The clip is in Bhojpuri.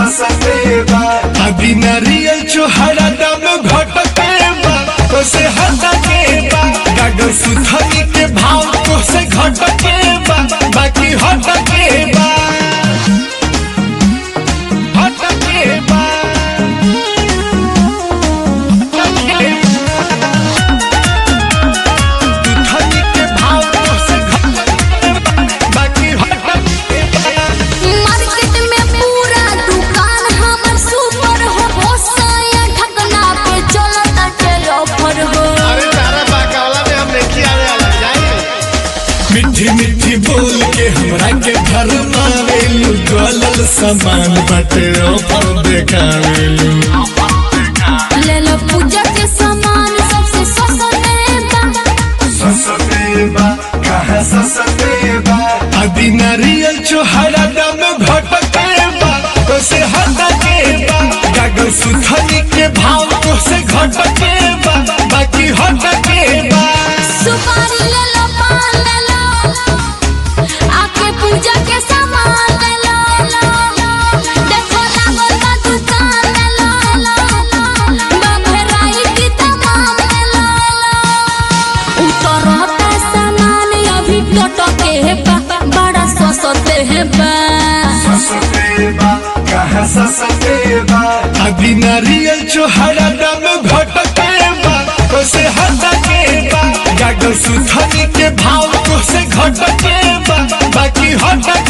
ससते बा अभी नारियल चोहरा दाम घटके बा तो से हटके बा गागर सुथनी के भाव तो से घटके बा बाकी हटके बा हटके बा हटके सुथनी के भाव तो से घटके बा बाकी हटके बा मार्केट में पूरा दुकान हमर सुपर हो भोसाया ठगना पे चलता चल ऑफर हो अरे तारा बाकावला में हम नहीं आवे वाला जाइए मिठी मिठी बोल के हमरा के घर मारेलू गलल सामान बटे ऑफर देखावेलू ले लो पूजा के सामान सबसे सस्ते बा ससते बा कहाँ ससते बा अभी नारियल चोहरा दाम घटके बा तो से हटके बा गागर सुथनी के भाव तो से घटके बा बाकी हटके बा सुपारी ले लो पान ले लो आके पूजा के सामान ले लो देखो लागल बा दुकान ले लो बभराई की तमाम ले लो उतरता सामान अभी टटके बा बड़ा सस्ते है बा ससते बा कहाँ ससते बा अभी नारियल चोहरा दाम घटके बा तो से हटके बा गागर सुथनी के भाव तो से घटके बा बाकी हटके